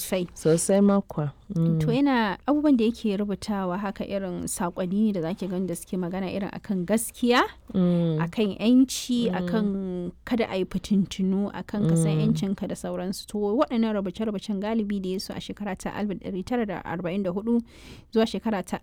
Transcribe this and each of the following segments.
sosai sosai makwa to yana abubuwan da yake rubutawa haka irin sakonni ne da zaki gani da suke magana irin akan gaskiya akan yanci akan kada a yi fitintunu akan kasan yancinka da sauransu to waɗannan rubuce-rubucen galibi da ya su a shekara ta 1944 zuwa shekara ta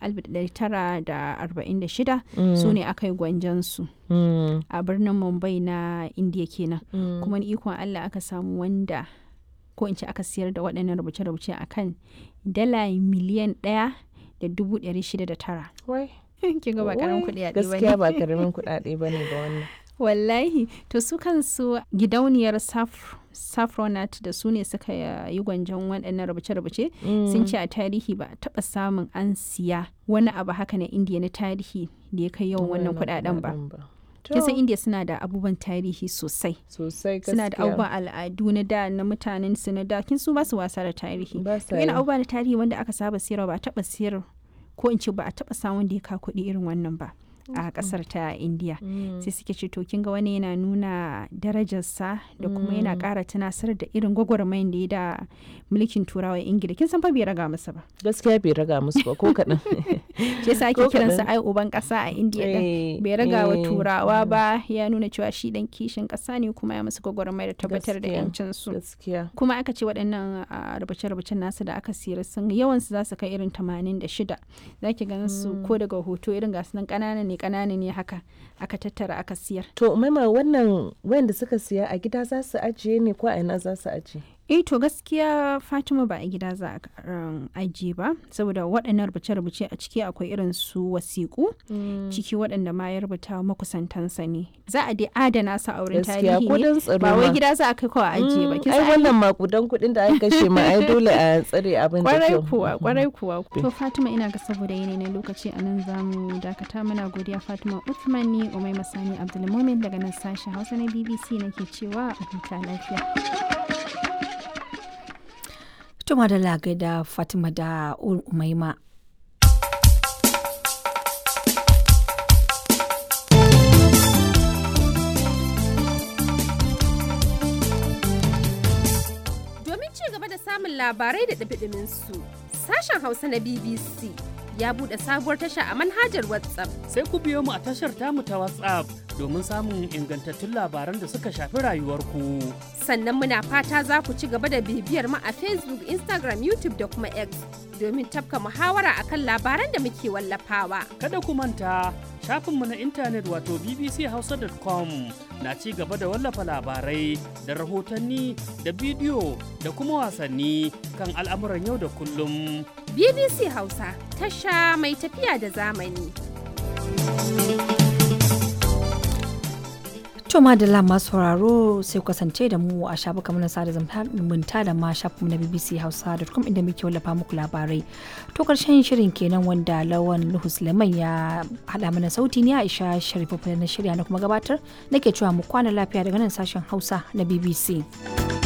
1946 su ne aka yi gwanjansu a birnin mumbai na indiya kenan kuma ni ikon allah aka samu wanda ko in ce aka siyar da waɗannan rubuce-rubuce a kan dala miliyan ɗaya da dubu ɗari shida da tara. Kin ga ba karamin kuɗi ba Gaskiya ba karamin kuɗaɗe ba ne ga wannan. Wallahi, to su kansu gidauniyar Safronat da su ne suka yi gwanjon waɗannan rubuce-rubuce sun ce a tarihi ba a taɓa samun an siya wani abu haka na indiya na tarihi da ya kai yawan wannan kuɗaɗen ba. kisan india suna da abubuwan tarihi sosai sosai suna da abubuwan al'adu na da na mutanen su na da kin su ba su wasa da tarihi Ba sa yana yi. abubuwa na tarihi wanda aka saba siyarwa ba a taba siyar ko in ce ba a taba samun da ya ka kuɗi irin wannan ba a kasar ta india sai suke ce to kin ga wani yana nuna darajarsa da kuma yana ƙara tunasar da irin gwagwarmayin da ya da mulkin turawa ingila kin san fa bai raga masa ba Gaskiya bai raga musu ba ko kaɗan. shi yasa ake Ko kiransa kaɗan. ai uban ƙasa a india din Eh, bai raga wa eh, turawa ba ya nuna cewa shi dan kishin ƙasa ne kuma ya musu gwagwarmaya da tabbatar da Gaskiya. yancin su Gaskiya. kuma aka ce waɗannan a rubuce-rubucen nasu da aka siyar sun yawansu za su kai irin 86 za ki ganin su ko daga hoto irin gasu nan ƙanana ne ƙanana ne haka aka tattara aka siyar To maima wannan wayanda suka siya a gida za su ajiye ne ko a ina za su ajiye? eh to gaskiya fatima ba a gida za a um, ajiye ba saboda waɗannan rubuce-rubuce a ciki akwai irin su wasiƙu ciki waɗanda ma ya rubuta wa makusantansa ne za a dai adana su a wurin Gaskiya tarihi ko ne don tsaro ba wai ma. gida za a kai kawai a ajiye ba Mm, kin ai san ai wannan makudan kuɗin da aka kashe ma ai dole a tsare abin da kwarai kyau. kuwa kwarai kuwa to fatima ina ga saboda yanayi na lokaci a nan zamu dakata mana godiya fatima uthman ni umai masani abdulmumin daga nan sashen hausa na bbc nake cewa a huta lafiya Tuma da lagai da Fatima da Umaima. Domin ci gaba da samun labarai da ɗumi su sashen Hausa na BBC ya buɗe sabuwar tasha a manhajar WhatsApp. sai ku biyo mu a tashar tamu ta WhatsApp domin samun ingantattun labaran da suka shafi rayuwarku. Sannan muna fata za ku ci gaba da bibiyar mu a Facebook, Instagram, YouTube da kuma X domin tafka muhawara akan labaran da muke wallafawa. Kada ku manta shafinmu na intanet wato bbchausa.com na ci gaba da wallafa labarai da rahotanni da bidiyo da kuma wasanni kan al'amuran yau da kullum. BBC Hausa, tasha mai tafiya da zamani. To madalla masu sauraro sai ku kasance da mu a shafukan na sada zumunta da ma shafinmu na BBC Hausa.com inda muke wallafa muku labarai. To karshen shirin kenan wanda Lawan Nuhu Suleiman ya haɗa mana sauti ne Aisha Sharifu na shirya na kuma gabatar nake cewa mu kwana lafiya daga nan sashen Hausa na BBC.